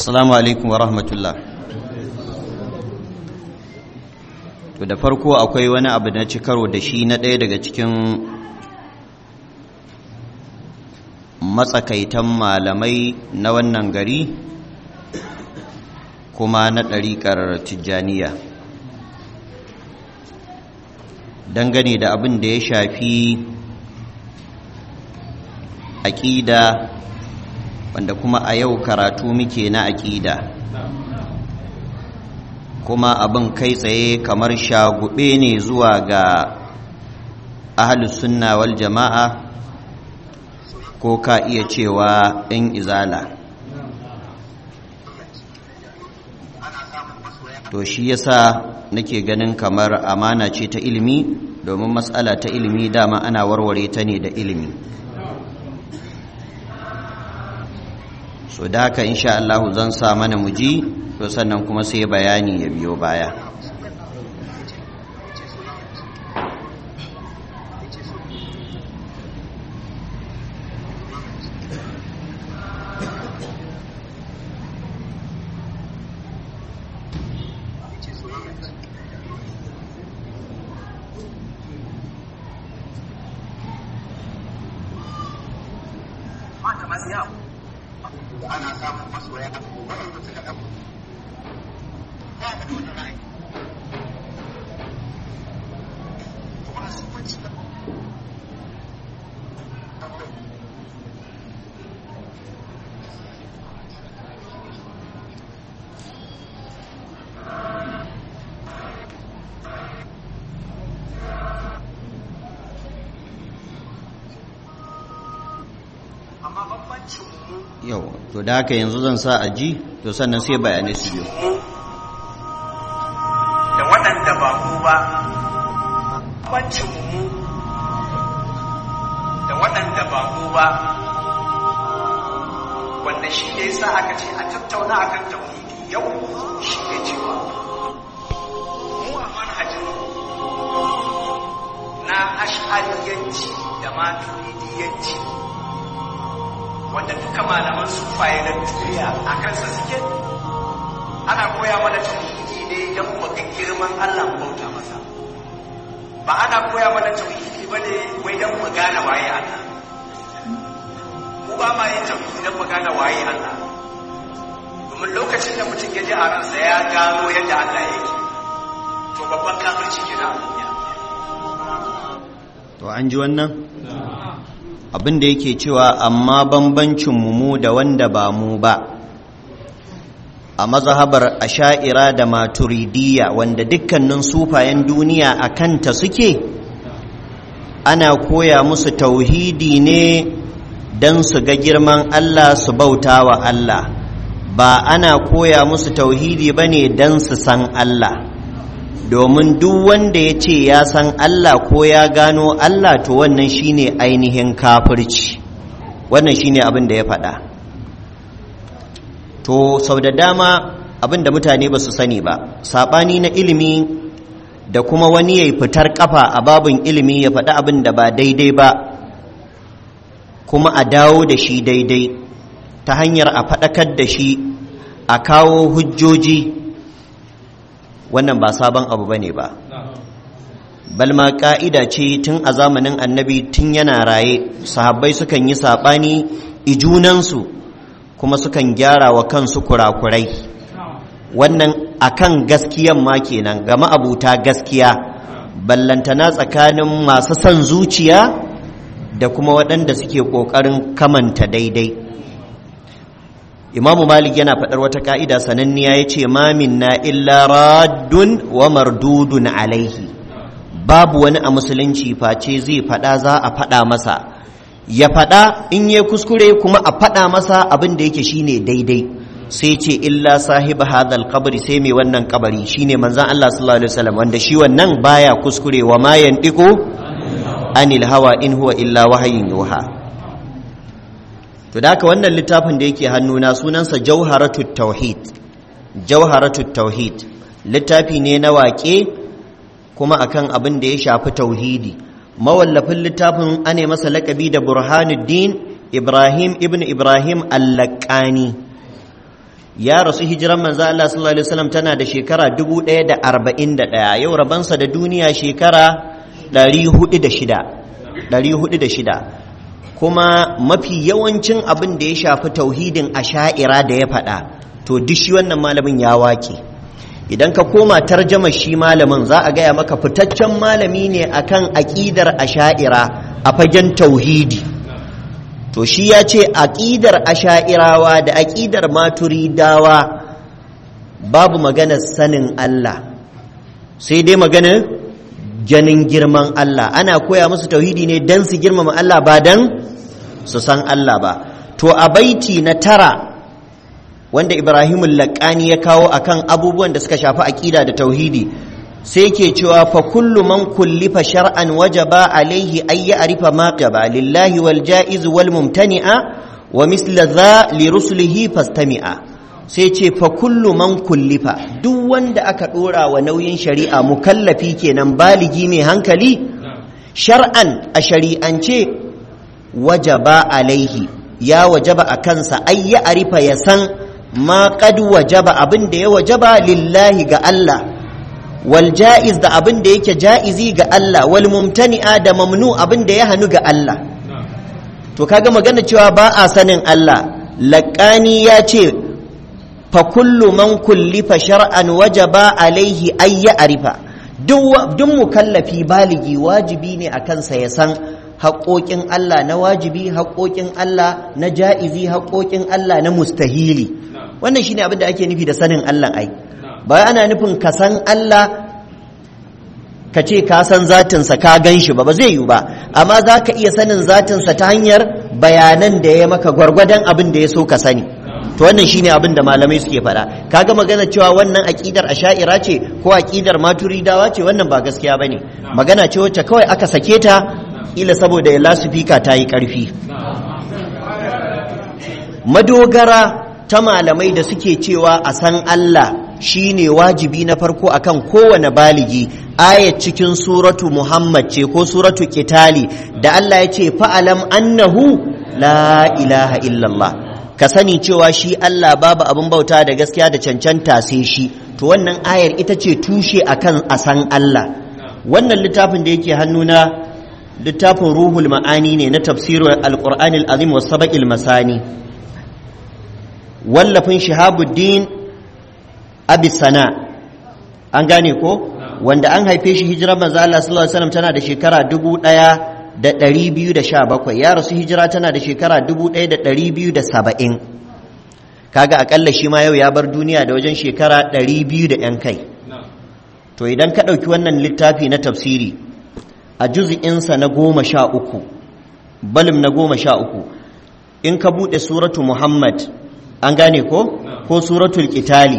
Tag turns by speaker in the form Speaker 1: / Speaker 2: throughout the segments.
Speaker 1: assalamu alaikum wa rahmatullah to da farko akwai wani abu na ci karo da shi na ɗaya daga cikin matsakaitan malamai na wannan gari kuma na ɗariƙar tijjaniya dangane da abin da ya shafi aƙida wanda kuma a yau karatu muke na aƙida kuma abin kai tsaye kamar shagube ne zuwa ga ahalus sunna wal jama'a ko ka iya cewa ɗin izala to shi yasa nake ganin kamar amana ce ta ilimi domin matsala ta ilimi dama ana warware ta ne da ilimi so da haka insha Allah zan sa mana muji to sannan kuma sai bayani ya biyo baya yau to da haka yanzu zan sa a ji to sannan sai bayanai su biyo
Speaker 2: da waɗanda ba mu ba bancin mu da waɗanda ba mu ba wanda shi ne sa aka ce a tattauna akan tauhidi yau shi ne cewa mu a manhajin na ash'ariyanci da maturidiyanci wanda duka malaman sufaye na duniya a kansa suke ana koya mana tauhidi ne don mu ga girman Allah mu bauta masa ba ana koya mana tauhidi ba ne wai don mu gane waye Allah mu ba ma yin tauhidi don mu gane waye Allah domin lokacin da mutum ya ji a ransa ya gano yadda Allah yake to babban kafirci kenan a duniya
Speaker 1: to an ji wannan abin da yake cewa amma bambancin mu da wanda ba mu ba a mazhabar asha'ira da maturidiyya wanda dukkanin sufayen duniya a kanta suke ana koya musu tauhidi ne don su ga girman Allah su bauta wa Allah ba ana koya musu tauhidi ba ne don su san Allah domin duk wanda ya ce ya san Allah ko ya gano Allah to wannan shine ainihin kafirci wannan shine abin da ya faɗa to sau da dama abin da mutane ba su sani ba saɓani na ilimi da kuma wani ya fitar ƙafa a babin ilimi ya faɗi abin da ba daidai ba kuma a dawo da shi daidai ta hanyar a faɗakar da shi a kawo hujjoji wannan ba sabon abu bane ba balma ka'ida ce tun a zamanin annabi tun yana raye sahabbai sukan yi saɓani ijunansu kuma sukan gyara wa kansu kurakurai wannan akan gaskiyan ma kenan ga ma'abuta gaskiya ballantana tsakanin masu son zuciya da kuma waɗanda suke ƙoƙarin kamanta daidai imamu malik yana faɗar wata ka'ida sananniya ya ce mamin na illa raddun wa mardudun alaihi babu wani a musulunci face zai faɗa za a faɗa masa ya faɗa in ya kuskure kuma a faɗa masa abin da yake shine daidai sai ce illa sahiba hadal kabari sai mai wannan kabari shine manzan Allah sallallahu alaihi wasallam wanda shi wannan baya kuskure wa ma yantiqu anil hawa in huwa illa wahayin yuha to da haka wannan littafin da yake hannuna sunansa jauharatut tauhid jauharatut tauhid littafi ne na waƙe kuma akan abin da ya shafi tauhidi mawallafin littafin ane masa laƙabi da burhanuddin ibrahim ibn ibrahim allakani ya rasu hijiran manzo Allah sallallahu alaihi wasallam tana da shekara 1041 yau rabansa da duniya shekara 406 406 kuma mafi yawancin abin da ya shafi tauhidin asha'ira da ya faɗa to duk shi wannan malamin ya wake idan ka koma tarjama shi malamin za a gaya maka fitaccen malami ne akan aƙidar asha'ira a fagen tauhidi to shi ya ce aƙidar asha'irawa da aƙidar maturidawa babu maganar sanin Allah sai dai maganar ganin girman Allah ana koya musu tauhidi ne don su girmama Allah ba don su san Allah ba to a baiti na tara wanda Ibrahimul Laƙani ya kawo akan abubuwan da suka shafi aƙida da tauhidi sai ke cewa fa kullu man kullifa shar'an wajaba alaihi ay ya'rifa ma qaba lillahi wal ja'iz wal mumtani'a wa misla dha li rusulihi fastami'a sai ce fa kullu man kullifa duk wanda aka dora wa nauyin shari'a mukallafi kenan baligi mai hankali shar'an a shari'ance wajaba alaihi ya wajaba a kansa ay ya'rifa ya san ma qad wajaba abin da ya wajaba lillahi ga Allah wal ja'iz da abin da yake ja'izi ga Allah wal mumtani'a da mamnu abin da ya hanu ga Allah to kaga magana cewa ba a sanin Allah laqani ya ce fa kullu man kullifa shar'an wajaba alaihi ay ya'rifa duk duk mukallafi baligi wajibi ne a kansa ya san haƙoƙin Allah na wajibi haƙoƙin Allah na ja'izi haƙoƙin Allah na mustahili wannan shine abin da ake nufi da sanin Allah ai ba ana nufin ka san Allah ka ce ka san zatinsa ka gan shi ba ba zai yi ba amma za ka iya sanin zatinsa ta hanyar bayanan da ya maka gwargwadon abin da ya so ka sani to wannan shine abin da malamai suke faɗa kaga magana cewa wannan aƙidar asha'ira ce ko aƙidar maturidawa ce wannan ba gaskiya bane magana ce wacce kawai aka sake ta ila saboda ya lasufika ta yi ƙarfi madogara ta malamai da suke cewa a san Allah shine wajibi na farko akan kowane baligi ayat cikin suratu Muhammad ce ko suratu Kitali da Allah ya ce fa'alam annahu la ilaha illallah ka sani cewa shi Allah babu abin bauta da gaskiya da cancanta sai shi to wannan ayar ita ce tushe akan a san Allah wannan littafin da yake hannuna littafin ruhul ma'ani ne na tafsirin alƙur'anil azim wa saba'il masani wallafin shahabuddin abisana an gane ko wanda an haife shi hijirar manzo Allah sallallahu alaihi wasallam tana da shekara dubu ɗaya da ɗari biyu da sha bakwai ya rasu hijira tana da shekara dubu ɗaya da ɗari biyu da saba'in kaga akalla shi ma yau ya bar duniya da wajen shekara ɗari biyu da ‘yan kai to idan ka ɗauki wannan littafi na tafsiri a juzi'insa na goma sha uku balim na goma sha uku in ka buɗe suratu muhammad an gane ko ko suratul qitali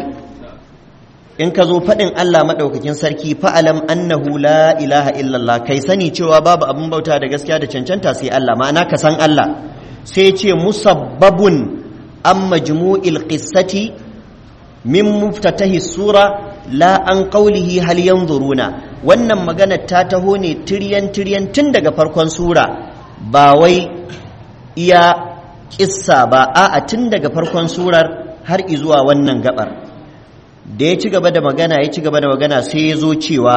Speaker 1: in ka zo faɗin Allah maɗaukakin sarki fa'alam annahu la ilaha illallah kai sani cewa babu abin bauta da gaskiya da cancanta sai Allah ma'ana ka san Allah sai ce musabbabun an majmu'il qissati min muftatahi sura la an qawlihi hal yanzuruna wannan magana ta taho ne tiryan tiryan tun daga farkon sura ba wai iya kissa ba a'a tun daga farkon surar har izuwa wannan gabar da ya ci gaba da magana ya ci gaba da magana sai ya zo cewa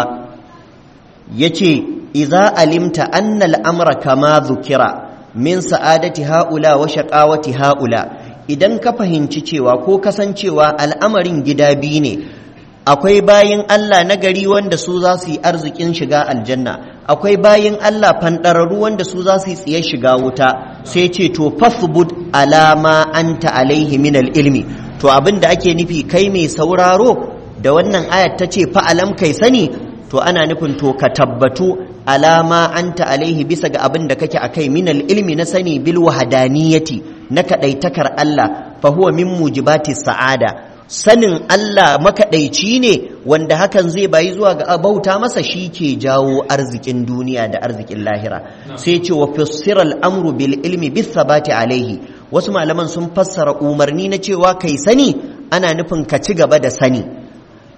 Speaker 1: ya ce iza alimta annal amra kama zukira min sa'adati ha'ula wa shaqawati ha'ula idan ka fahimci cewa ko kasancewa al'amarin gida biyu ne akwai bayin Allah na gari wanda su za su yi arzikin shiga aljanna akwai bayin Allah fanɗararru wanda su za su yi tsiye shiga wuta sai ce to fasbud alama anta alaihi min ilmi to abin da ake nufi kai mai sauraro da wannan ayat ta ce fa'alam kai sani to ana nufin to ka tabbatu alama anta alaihi bisa ga abin da kake akai min ilmi na sani bil wahadaniyati na kadaitakar Allah fa huwa min mujibati sa'ada sanin Allah makaɗaici ne wanda hakan zai bayi zuwa ga bauta masa shi ke jawo arzikin duniya da arzikin lahira sai ce wa fassiral amru bil ilmi bis sabati alaihi wasu malaman sun fassara umarni na cewa kai sani ana nufin ka ci gaba da sani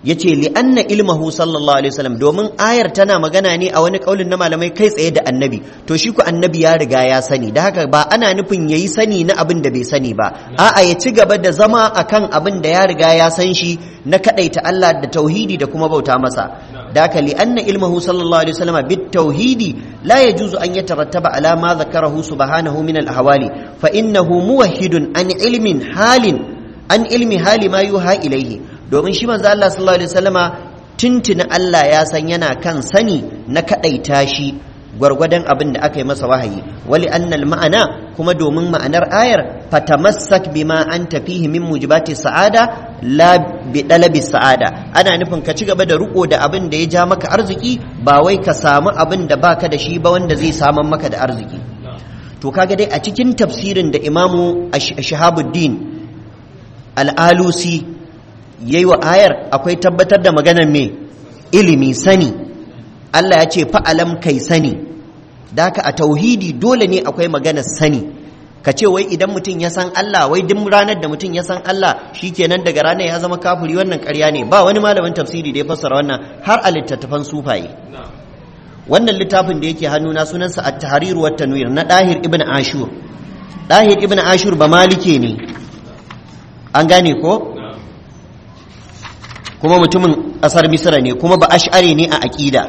Speaker 1: yace li anna ilmahu sallallahu alaihi wasallam domin ayar tana magana ne a wani kaulin na malamai kai tsaye da annabi to shi ku annabi ya riga ya sani da haka ba ana nufin yayi sani na abin da bai sani ba a'a ya ci gaba da zama akan abin da ya riga ya san shi na kadaita Allah da tauhidi da kuma bauta masa da haka li anna ilmahu sallallahu alaihi wasallam bit tauhidi la yajuzu an yatarattaba ala ma zakarahu subhanahu min al ahwali fa innahu muwahhidun an ilmin halin an ilmi hali ma yuha ilaihi domin shi manzo Allah sallallahu alaihi wasallama tuntuni Allah ya san yana kan sani na kadaita shi gwargwadon abin da aka yi masa wahayi wali annal ma'ana kuma domin ma'anar ayar fatamassak bima anta fihi min mujibati sa'ada la bi dalabi sa'ada ana nufin ka ci gaba da riko da abin da ya ja maka arziki ba wai ka samu abin da baka da shi ba wanda zai saman maka da arziki to kaga dai a cikin tafsirin da imamu shahabuddin al'alusi ya yi wa ayar akwai tabbatar da maganar mai ilimi sani Allah ya ce fa'alam kai sani da haka a tauhidi dole ne akwai maganar sani ka ce wai idan mutum ya san Allah wai duk ranar da mutum ya san Allah shi kenan daga ranar ya zama kafuri wannan karya ne ba wani malamin tafsiri da ya fassara wannan har a littattafan sufaye wannan littafin da yake hannuna sunansa at-tahrir wa tanwir na dahir ibn ashur dahir ibn ashur ba malike ne an gane ko kuma mutumin ƙasar misira ne kuma ba ash'ari ne a aƙida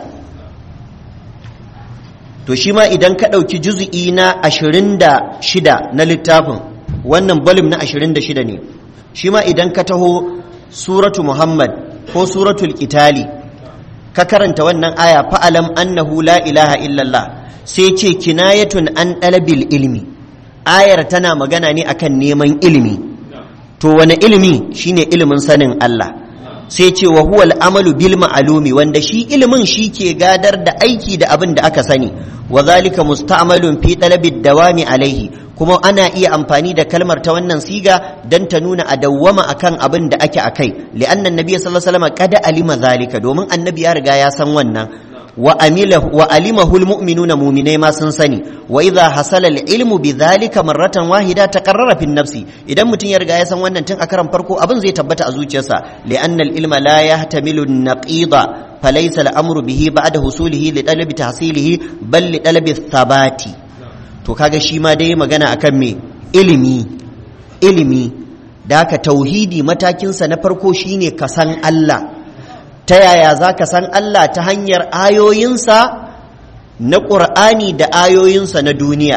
Speaker 1: to shi ma idan ka ɗauki juzu'i na ashirin da shida na littafin wannan balim na ashirin da shida ne shi ma idan ka taho suratu muhammad ko suratul itali ka karanta wannan aya fa'alam annahu la ilaha illallah sai ce kinayatun an ɗalabil ilmi ayar tana magana ne akan neman ilimi to wani ilimi shine ilimin sanin Allah sai ce wa huwa al'amalu bil ma'alumi wanda shi ilimin shi ke gadar da aiki da abin da aka sani wa zalika musta'malun fi talabi dawami alaihi kuma ana iya amfani da kalmar ta wannan siga dan ta nuna a dawwama akan abin da ake akai li'anna annabi sallallahu alaihi wasallam qad alima zalika domin annabi ya riga ya san wannan wa amilahu wa alimahu almu'minuna mu'minai ma sun sani wa idha hasala ilmu bidhalika marratan wahida taqarrara fi nafsi idan mutum ya riga ya san wannan tun a karan farko abin zai tabbata a zuciyarsa li'anna ilma la yahtamilu an-naqida falaysa al-amru bihi ba'da husulihi li talabi tahsilihi bal li talabi thabati to kaga shi ma dai magana akan me ilimi ilimi da haka tauhidi matakinsa na farko shine ka san Allah ta yaya za ka san Allah ta hanyar ayoyinsa na ƙur'ani da ayoyinsa na duniya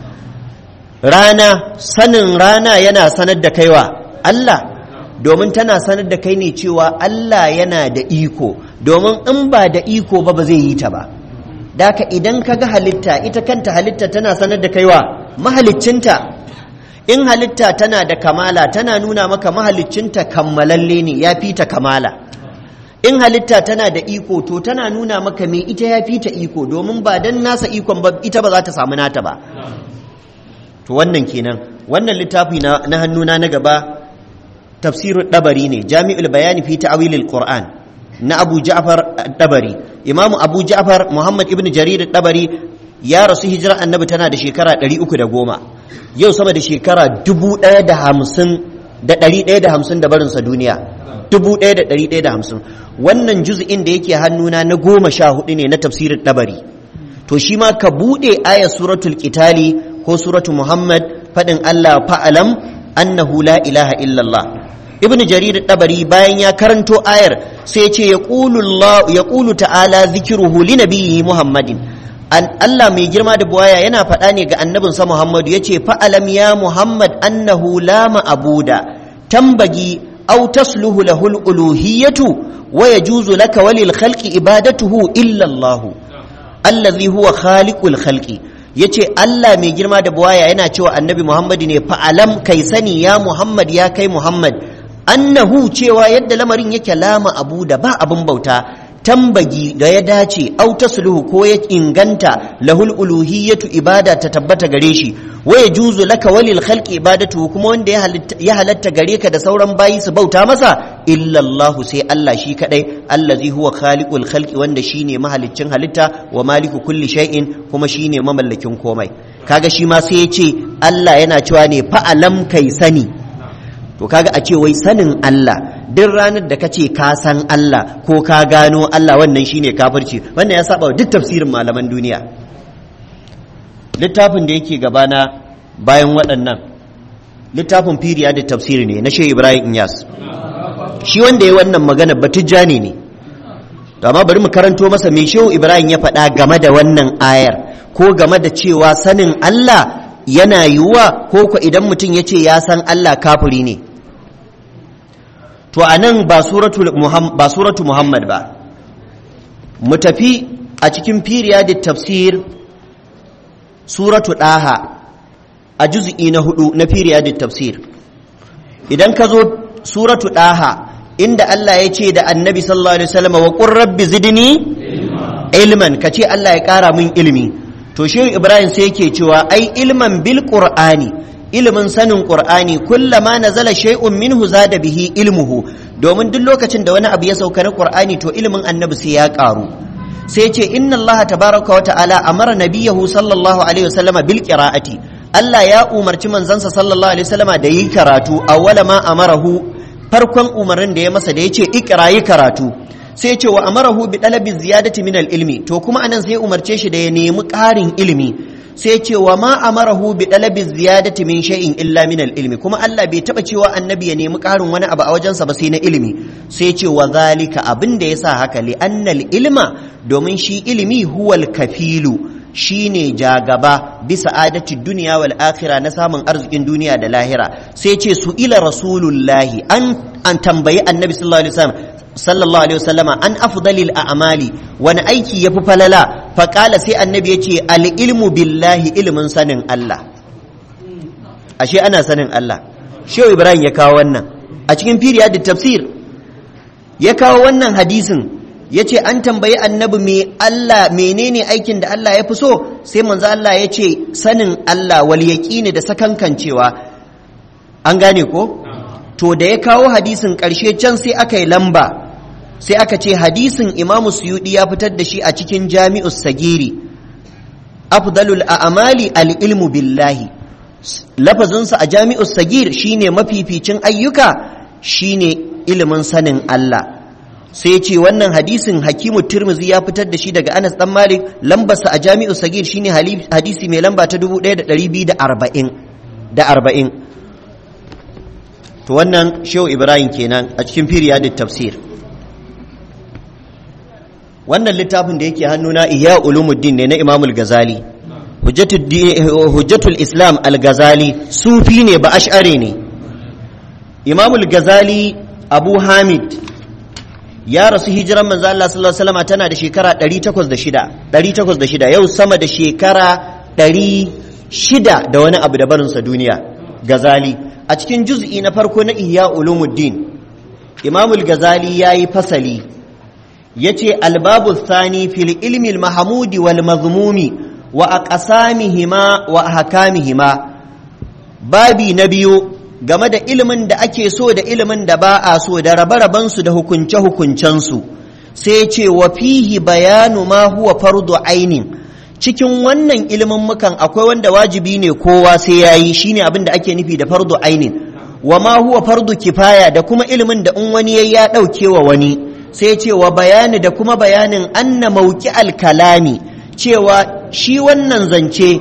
Speaker 1: rana sanin rana yana sanar da kaiwa Allah domin tana sanar da kai ne cewa Allah yana da iko domin in ba da iko ba ba zai yi ta ba daka idan ka ga halitta ita kanta halitta tana sanar da kaiwa mahaliccinta in halitta tana da kamala tana nuna maka mahaliccinta kammalalle ne ya fi ta kamala in halitta tana da iko to tana nuna maka me ita ya fi ta iko domin ba dan nasa ikon ba ita ba za ta samu nata ba to wannan kenan wannan littafi na, na hannuna na gaba tafsirul dabari ne jami'ul bayani fi ta'wilil qur'an na abu ja'far dabari imamu abu ja'far muhammad ibn jarir dabari ya rasu hijira annabi tana da shekara 310 yau sama da shekara 1050 da 150 da barinsa duniya 1150 wannan juz'in da yake hannuna na goma sha hudu ne na tafsirin dabari to shi ma ka buɗe ayar suratul qitali ko suratu muhammad faɗin allah fa'alam annahu la ilaha illallah ibn jarir dabari bayan ya karanto ayar sai ce ya ƙulu ta'ala zikiruhu li nabiyyi muhammadin Allah mai girma da buwaya yana faɗa ne ga annabinsa Muhammadu ya ce fa'alam ya Muhammad annahu la ma'abuda tambagi أو تصلح له الألوهية ويجوز لك وللخلق عبادته إلا الله الذي هو خالق الخلق yace Allah mai girma da buwaya yana cewa annabi Muhammad ne fa'alam kai sani ya Muhammad ya kai Muhammad annahu cewa yadda lamarin yake lama abu da ba abin bauta tambagi da ya dace au tasluhu ko ya inganta lahul uluhiyatu ibada ta tabbata gare shi wa yajuzu laka walil khalqi ibadatu kuma wanda ya halatta gare ka da sauran bayi su bauta masa illa Allah sai Allah shi kadai allazi huwa khaliqul khalqi wanda shine mahaliccin halitta wa maliku kulli shay'in kuma shine mamallakin komai kaga shi ma sai ya ce Allah yana cewa ne fa'alam kai sani to kaga a ce wai sanin Allah duk ranar da kace ka san Allah ko ka gano Allah wannan shine kafirci wannan ya saba duk tafsirin malaman duniya littafin da yake gabana bayan waɗannan littafin firiya da tafsiri ne na shehu ibrahim inyas shi wanda ya wannan magana batijjani ne to amma bari mu karanto masa me shehu ibrahim ya faɗa game da wannan ayar ko game da cewa sanin Allah yana yiwuwa ko ko idan mutum ya ce ya san Allah kafiri ne to a nan ba suratu muhammad ba mu tafi a cikin firiya da tafsir suratu ɗaha a juz'i na hudu na firiya da tafsir idan ka zo suratu ɗaha inda Allah ya ce da annabi sallallahu alaihi wasallam wa qur rabbi zidni ilman ka ce Allah ya ƙara min ilimi to shehu ibrahim sai yake cewa ai ilman bil qur'ani ilimin sanin qur'ani kullama nazala shay'un minhu zada bihi ilmuhu domin duk lokacin da wani abu ya sauka na qur'ani to ilimin annabi sai ya karu sai ce inna allah tabaraka wa ta'ala amara nabiyahu sallallahu alaihi wasallama bil qira'ati allah ya umarci manzansa sallallahu alaihi wasallama da yi karatu awwala ma amarahu farkon umarnin da ya masa da yace ikra yi karatu sai ce wa amarahu bi dalabi ziyadati min ilmi to kuma anan sai umarce shi da ya nemi ƙarin ilimi sai ce wa ma amarahu bi dalabi ziyadati min shay'in illa min ilmi kuma Allah bai taba cewa annabi ya nemi ƙarin wani abu a wajensa ba sai na ilimi sai ce wa zalika abin da yasa haka li annal ilma domin shi ilimi huwal kafilu shine jagaba bisa adati duniya wal akhirah na samun arzikin duniya da lahira sai ce su ila rasulullahi an an tambayi annabi sallallahu alaihi wasallam sallallahu alaihi wasallama an afdalil a'mali wani aiki yafi falala faqala sai annabi yace al ilmu billahi ilmin sanin Allah ashe ana sanin Allah shehu ibrahim ya kawo wannan a cikin firiya da tafsir ya kawo wannan hadisin yace an tambayi annabi me Allah menene aikin da Allah ya fi so sai manzo Allah ya ce sanin Allah wal yaqini da sakankancewa an gane ko to da ya kawo hadisin ƙarshe can sai aka yi lamba sai aka ce hadisin imamu suyudi ya fitar da shi a cikin jami'us sagiri afdalul a'mali al-ilmu billahi lafazinsa a jami'us sagir shine mafificin ayyuka shine ilimin sanin Allah sai ce wannan hadisin hakimu tirmizi ya fitar da shi daga anas dan malik lambarsa a jami'us sagir shine hadisi mai lamba ta 1240 da arba'in to wannan shehu ibrahim kenan a cikin firiya da tafsir wannan littafin da yake hannuna iya ulumuddin ne na imamul gazali hujjatul islam al-gazali sufi ne ba ash'ari ne imamul gazali abu hamid ya rasu hijiran manzo Allah sallallahu alaihi wasallam tana da shekara 806 806 yau sama da shekara 600 da wani abu da barinsa duniya gazali a cikin juz'i na farko na ihya ulumuddin imamul gazali ya yi fasali ya ce albabu thani fil ilmi mahamudi wal mazmumi wa aqsamihima wa ahkamihima babi na biyu game da ilimin da ake so da ilimin da ba a so da rabe su da hukunce hukuncensu sai ce wa fihi bayanu ma huwa fardu ainin cikin wannan ilimin mukan akwai wanda wajibi ne kowa sai ya yi shine abin da ake nufi da fardu ainin wa ma huwa fardu kifaya da kuma ilimin da in wani yayi ya ɗauke wa wani sai ce wa bayani da kuma bayanin anna mauki alkalami cewa shi wannan zance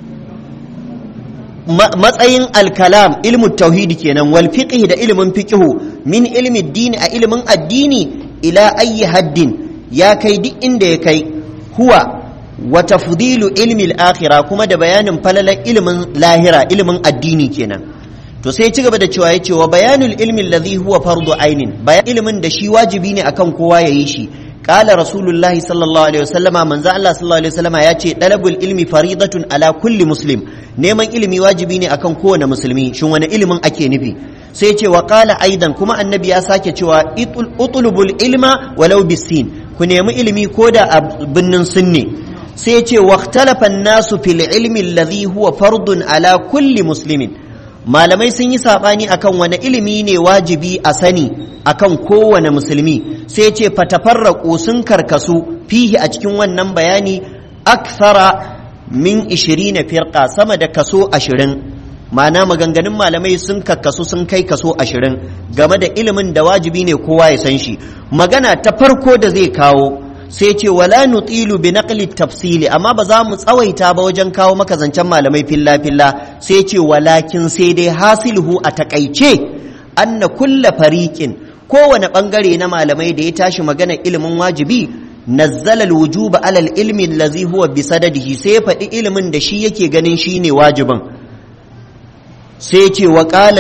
Speaker 1: matsayin alkalam ilmu tauhidi kenan wal fiqh da ilimin fiqhu min ilmi dini a ilimin addini ila ayi haddin ya kai duk inda ya kai huwa wa tafdilu ilmi al-akhirah kuma da bayanin falalar ilimin lahira ilimin addini kenan to sai ci gaba da cewa yace wa bayanul ilmi alladhi huwa fardu ainin bayan ilimin da shi wajibi ne akan kowa yayi shi qala rasulullahi sallallahu alaihi wasallama manzo Allah sallallahu alaihi wasallama yace talabul ilmi faridatun ala kulli muslim neman ilimi wajibi ne akan kowane musulmi shin wani ilimin ake nufi sai ce wa qala aidan kuma annabi ya sake cewa utlubul ilma walau bisin ku nemi ilimi ko da a binnin sunne sai ce waqtalafa nasu fil ilmi alladhi huwa fardun ala kulli muslimin malamai sun yi sabani akan wani ilimi ne wajibi a sani akan kowane musulmi sai ce fatafarraqu sun karkasu fihi a cikin wannan bayani akthara min 20 firqa sama da kaso 20 ma'ana maganganun malamai sun kakkasu sun kai kaso ashirin game da ilimin da wajibi ne kowa ya san shi magana ta farko da zai kawo sai ce wala nutilu bi naqli tafsili amma ba za mu tsawaita ba wajen kawo maka zancen malamai filla filla sai ce walakin sai dai hasiluhu a takaice anna kulla fariqin kowane bangare na malamai da ya tashi magana ilimin wajibi nazzala alwujuba ala ilmi allazi huwa bi sadadihi sai faɗi ilimin da shi yake ganin shine wajibin sai ce wa qala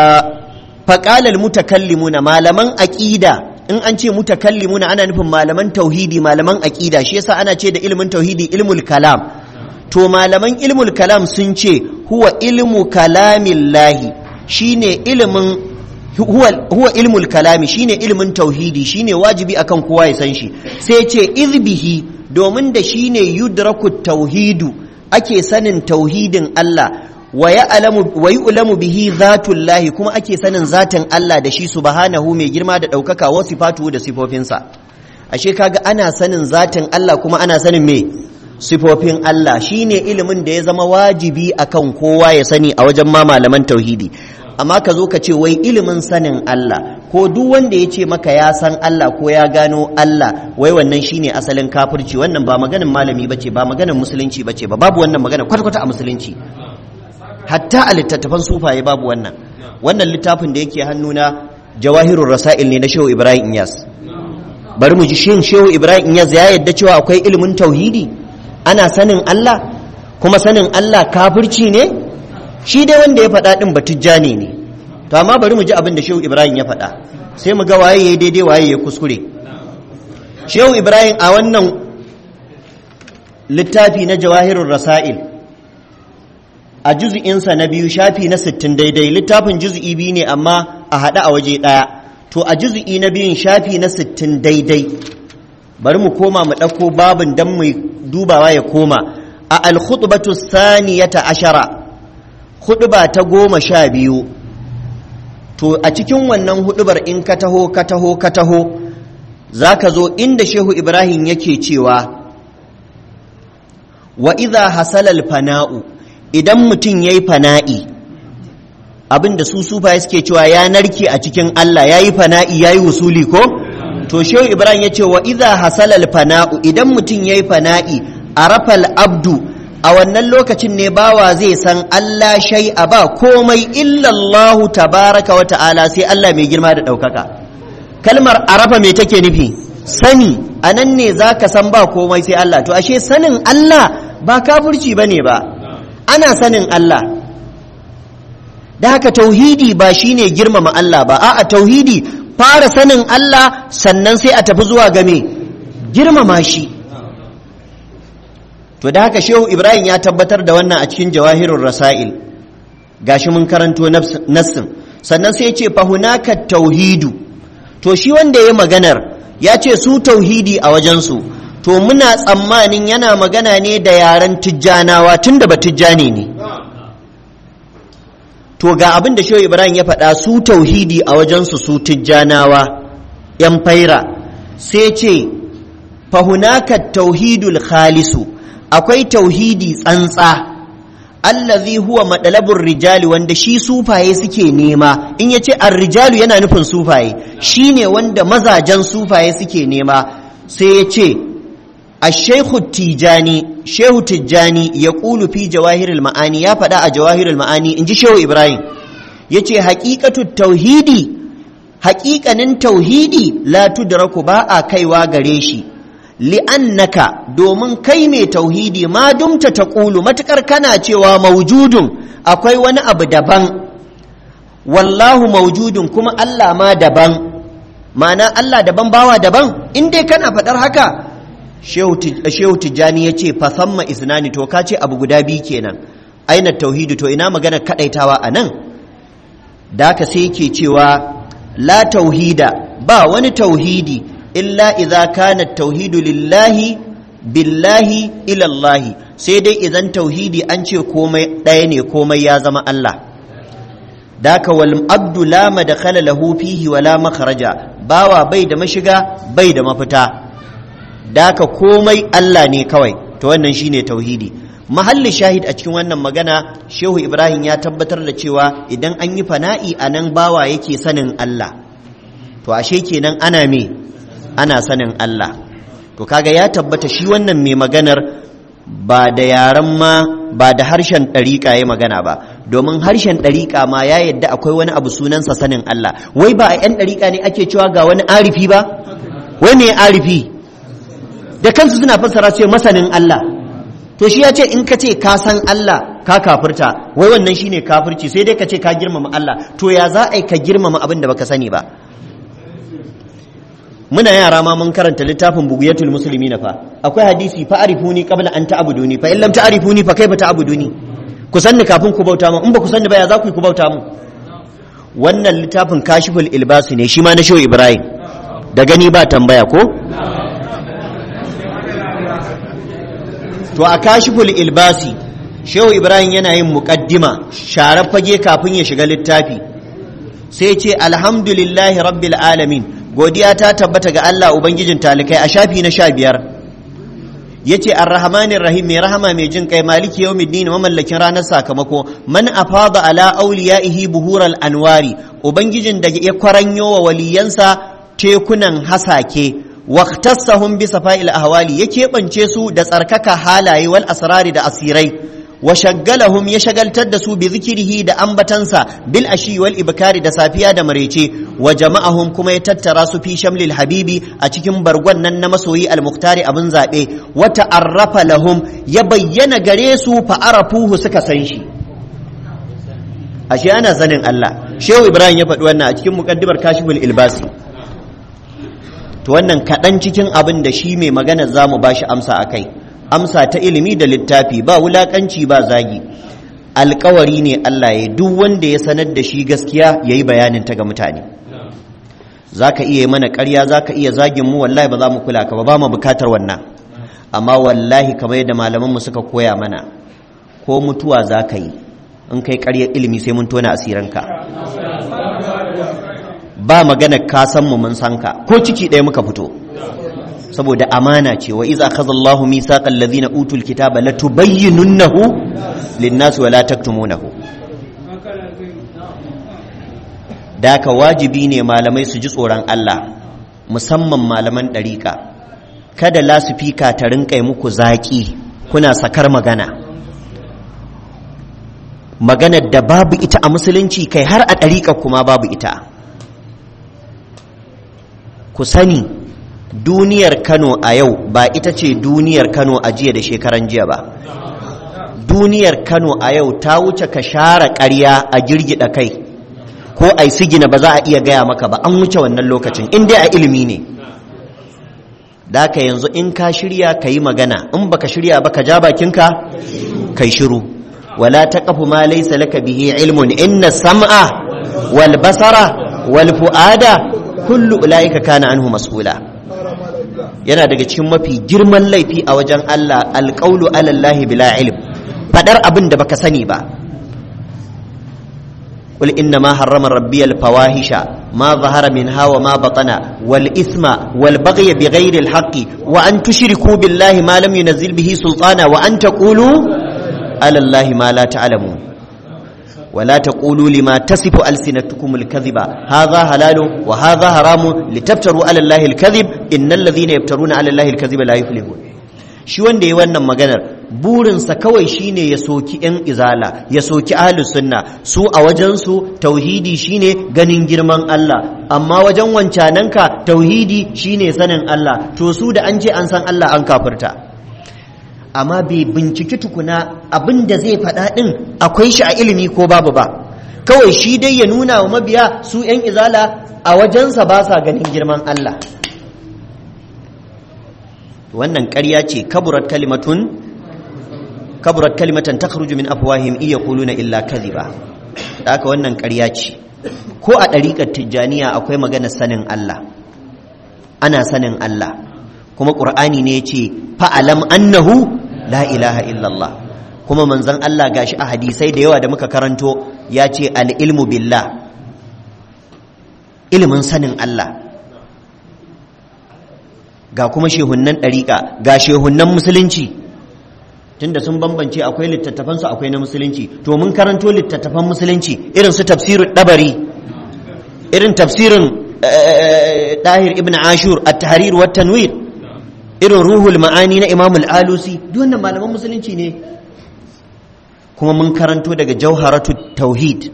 Speaker 1: faqala almutakallimuna malaman aqida in an ce mutakallimuna ana nufin malaman tauhidi malaman aqida shi yasa ana ce da ilimin tauhidi ilmul kalam to malaman ilmul kalam sun ce huwa ilmu kalamillahi shine ilimin huwa, huwa ilmul kalami shine ilimin tauhidi shine wajibi akan kowa ya san shi sai ce izbihi domin da shine yudraku tauhidu ake sanin tauhidin Allah wa ya'lamu bihi zatullahi kuma ake sanin zatin Allah da shi subhanahu mai girma da ɗaukaka wa sifatu da sifofinsa ashe kaga ana sanin zatin Allah kuma ana sanin me sifofin Allah shine ilimin da ya zama wajibi akan kowa ya sani a wajen ma malaman tauhidi amma ka zo ka ce wai ilimin sanin Allah ko duk wanda ya ce maka ya san Allah ko ya gano Allah wai wannan shine asalin kafirci wannan ba maganin malami bace ba maganin musulunci bace ba babu wannan magana kwata-kwata a musulunci hatta a littattafan sufaye babu wannan wannan littafin da yake hannuna jawahirul rasail ne na shehu ibrahim inyas bari mu ji shin shehu ibrahim inyas ya yadda cewa akwai ilimin tauhidi ana sanin allah kuma sanin allah kafirci ne shi dai wanda ya faɗa ɗin batujjani ne to amma bari mu ji abin da shehu ibrahim ya faɗa sai mu ga waye ya daidai waye ya kuskure shehu ibrahim a wannan littafi na jawahirul rasail a juzu'insa na biyu shafi na sittin daidai littafin juzu'i biyu ne amma a haɗe a waje ɗaya to a juzu'i na biyun shafi na sittin daidai bari mu koma mu ɗauko babin don mu dubawa ya koma a alkhutbatu saniyata ashara huɗuba ta goma sha biyu to a cikin wannan huɗubar in ka taho ka taho ka taho za ka zo inda shehu ibrahim yake cewa wa idha hasalal fana'u idan mutum ya yi fana'i abinda su sufaye suke cewa ya narke a cikin Allah ya yi fana'i ya yi wusuli ko? to shehu ibrahim ya ce wa iza hasalal fana'u idan mutum ya yi fana'i a rafal abdu a wannan lokacin ne bawa zai san Allah shai a ba komai illallahu tabaraka wa ta'ala sai Allah mai girma da ɗaukaka kalmar arafa me take nufi sani a nan ne za ka san ba komai sai Allah to ashe sanin Allah ba kafurci ba ne ba ana sanin Allah da haka tauhidi ba shine girmama Allah ba a'a tauhidi fara sanin Allah sannan sai a tafi zuwa game girmama shi to da haka shehu ibrahim ya tabbatar da wannan a cikin jawahirul rasail gashi mun karanto nassin sannan sai ya ce fahunaka tauhidu to shi wanda ya maganar ya ce su tauhidi a wajensu to muna tsammanin yana magana ne da yaren tijjanawa tun da ba tijjani ne to ga abin da shehu ibrahim ya faɗa su tauhidi a wajensu su tijjanawa yan faira sai ce fahunaka tauhidul khalisu akwai tauhidi tsantsa allazi huwa madalabur rijali wanda shi sufaye suke nema in yace ar-rijalu yana nufin sufaye shine wanda mazajen sufaye suke nema sai yace الشيخ التيجاني شيخ التيجاني يقول في جواهر المعاني يا فدا جواهر المعاني انجي شيخ ابراهيم yace haqiqatu tauhidi haqiqanin tauhidi la tudraku ba a kaiwa gare shi li'annaka domin kai mai tauhidi ma dumta taqulu matukar kana cewa maujudun akwai wani abu daban wallahu maujudun kuma Allah ma daban ma'ana Allah daban bawa daban in dai kana faɗar haka shehu tijjani ya ce fasamma isnani to ka ce abu guda biyu kenan aina tauhidi to ina magana kadaitawa a nan da ka sai yake cewa la tauhida ba wani tauhidi illa idza kana tauhidu lillahi billahi ilallahi sai dai idan tauhidi an ce komai ɗaya ne komai ya zama Allah daka wal abdu la madkhala lahu fihi wala makhraja bawa bai da mashiga bai da mafita daka komai Allah ne kawai to wannan shine tauhidi mahallin shahid a cikin wannan magana shehu ibrahim ya tabbatar da cewa idan an yi fana'i a nan bawa yake sanin allah to ashe kenan ana me ana sanin allah to kaga ya tabbata shi wannan mai maganar ba da yaren ma ba da harshen ɗariƙa ya magana ba domin harshen ɗariƙa ma ya yadda akwai wani abu sunansa sanin Allah wai ba a 'yan ɗariƙa ne ake cewa ga wani arifi ba wai me arifi da kansu suna fassara ce masanin Allah to shi ya ce in ka ce ka san Allah ka kafirta wai wannan shine kafirci sai dai ka ce ka girmama Allah to ya za a yi ka girmama abin da baka sani ba muna yara ma mun karanta littafin bugiyatul musulmi na fa akwai hadisi fa arifuni qabla an ta'buduni fa in lam ta'rifuni fa kaifa ta'buduni ku sanni kafin ku bauta mu in ba ku sanni ba ya za ku yi ku bauta mu wannan littafin kashiful ilbasi ne shi ma na shehu ibrahim da gani ba tambaya ko to a kashiful ilbasi shehu ibrahim yana yin muqaddima share fage kafin ya shiga littafi sai ce alhamdulillahi rabbil alamin godiya ta tabbata ga Allah Ubangijin talikai a shafi na sha biyar ya ce arrahmanin rahim mai rahama mai jin kai maliki yau middini mamallakin ranar sakamako man afada ala auliya'ihi buhural anwari ubangijin da ya kwaranyo wa waliyansa tekunan hasake waqtassahum bi safa'il ahwali ya keɓance su da tsarkaka halaye wal asrari da asirai wa shaggalahum ya shagaltar da su bi zikirihi da ambatansa bil ashi wal ibkari da safiya da marece wa jama'ahum kuma ya tattara su fi shamlil habibi a cikin bargon nan na masoyi al muhtari abin zabe wa ta'arrafa lahum ya bayyana gare su fa arafuhu suka san shi ashe ana sanin Allah shehu ibrahim ya faɗi wannan a cikin muqaddimar kashiful ilbasi to wannan kaɗan cikin abin da shi mai magana zamu bashi amsa akai amsa ta ilimi da littafi ba wulakanci ba zagi alkawari ne Allah ya duk wanda ya sanar da shi gaskiya ya yi bayanin ta ga mutane za ka iya mana ƙarya za ka iya zagin mu wallahi ba za mu kula ka ba ba mu bukatar wannan amma wallahi kamar yadda malamanmu suka koya mana ko mutuwa za ka yi in kai ƙaryar ilimi sai mun tona asiranka ba magana ka san mu mun san ka ko ciki ɗaya muka fito saboda amana ce wa iza akhadha Allahu mithaqal ladhina utul kitaba latubayyinunnahu lin-nas wa la taktumunahu daka wajibi ne malamai su ji tsoron Allah musamman malaman ɗariƙa kada lasifika ta rinƙa muku zaƙi kuna sakar magana maganar da babu ita a musulunci kai har a ɗariƙa kuma babu ita ku sani duniyar kano a yau ba ita ce duniyar kano a jiya da shekaran jiya ba duniyar kano a yau ta wuce ka share ƙarya a girgida kai ko a yi sigina ba za a iya gaya maka ba an wuce wannan lokacin in dai a ilimi ne da ka yanzu in ka shirya ka yi magana in baka shirya ba ka ja bakinka kai shiru wala taqfu ma laysa laka bihi ilmun inna sam'a wal basara wal fuada kullu ulaika kana anhu mas'ula yana daga cikin mafi girman laifi a wajen Allah alƙaulu alallahi bila ilm fadar abin da baka sani ba قل إنما حرم ربي الفواحش ما ظهر منها وما بطن والإثم والبغي بغير الحق وأن تشركوا بالله ما لم ينزل به سلطانا وأن تقولوا على الله ما لا تعلمون ولا تقولوا لما تصف ألسنتكم الكذب هذا حلال وهذا حرام لتفتروا على الله الكذب إن الذين يفترون على الله الكذب لا يفلحون shi wanda ya wannan maganar burinsa kawai shine ya soki 'yan izala ya soki ahlus sunna su a wajensu tauhidi shine ganin girman Allah amma wajen wancananka tauhidi shine sanin Allah to su da an ce an san Allah an kafirta amma bai binciki tukuna abin da zai faɗa ɗin akwai shi a ilimi ko babu ba kawai shi dai ya nuna wa mabiya su 'yan izala a wajensa ba sa ganin girman Allah wannan ƙarya ce kaburat kalimatun kaburat kalimatan takhruju min afwahim iya yaquluna illa kadhiba da haka wannan ƙarya ce ko a ɗariƙar tijjaniya akwai maganar sanin Allah ana sanin Allah kuma ƙur'ani ne ya ce fa'alam annahu la ilaha illallah kuma manzon Allah gashi a hadisai da yawa da muka karanto ya ce al'ilmu billah ilimin sanin Allah ga kuma shehunnan ɗariƙa ga shehunnan musulunci tunda sun bambance akwai littattafansu akwai na musulunci to mun karanto littattafan musulunci irin su tafsirin dabari irin tafsirin dahir ibn ashur at-tahrir wa tanwir irin ruhul ma'ani na imam al-alusi duk wannan malaman musulunci ne kuma mun karanto daga jauharatu tauhid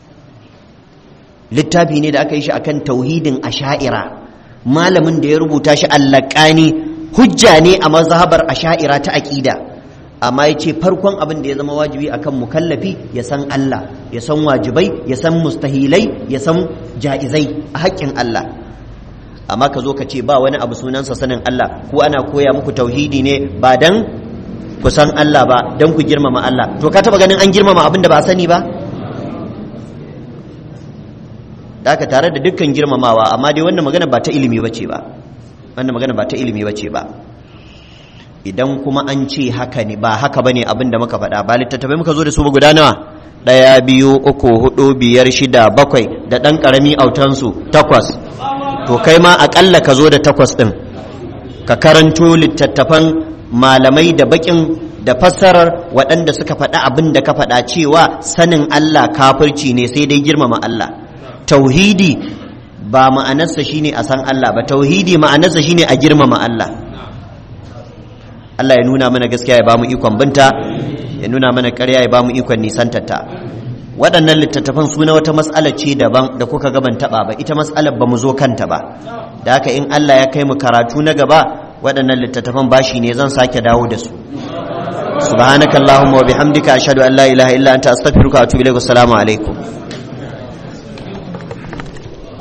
Speaker 1: littafi ne da aka yi shi akan tauhidin asha'ira malamin da ya rubuta shi allakani hujja ne a mazhabar asha'ira ta aqida amma ya ce farkon abin da ya zama wajibi akan mukallafi ya san Allah ya san wajibai ya san mustahilai ya san ja'izai a haƙƙin Allah amma ka zo ka ce ba wani abu sunansa sanin Allah ko ana koya muku tauhidi ne ba dan ku san Allah ba dan ku girmama Allah to ka taba ganin an girmama abin da ba sani ba haka tare da dukkan girmamawa amma dai wannan magana ba ta ilimi bace ba wannan magana ba ta ilimi bace ba idan kuma an ce haka ne ba haka bane abin da muka faɗa ba littattafai muka zo da su ba guda nawa ɗaya biyu uku hudu biyar shida bakwai da ɗan ƙarami autansu takwas to kai ma aƙalla ka zo da takwas ɗin ka karanto littattafan malamai da baƙin da fassarar waɗanda suka faɗa abin da ka faɗa cewa sanin Allah kafirci ne sai dai girmama Allah tauhidi ba ma'anarsa shine a san Allah ba tauhidi ma'anarsa shine a girmama Allah Allah ya nuna mana gaskiya ya bamu ikon binta ya nuna mana ƙarya ya bamu ikon nisantarta waɗannan littattafan suna wata mas'ala ce daban da kuka gaban taɓa ba ita mas'alar ba mu zo kanta ba da haka in Allah ya kai mu karatu na gaba waɗannan littattafan bashi ne zan sake dawo da su subhanakallahumma wa bihamdika ashhadu an la ilaha illa anta astaghfiruka wa atubu ilaik assalamu alaikum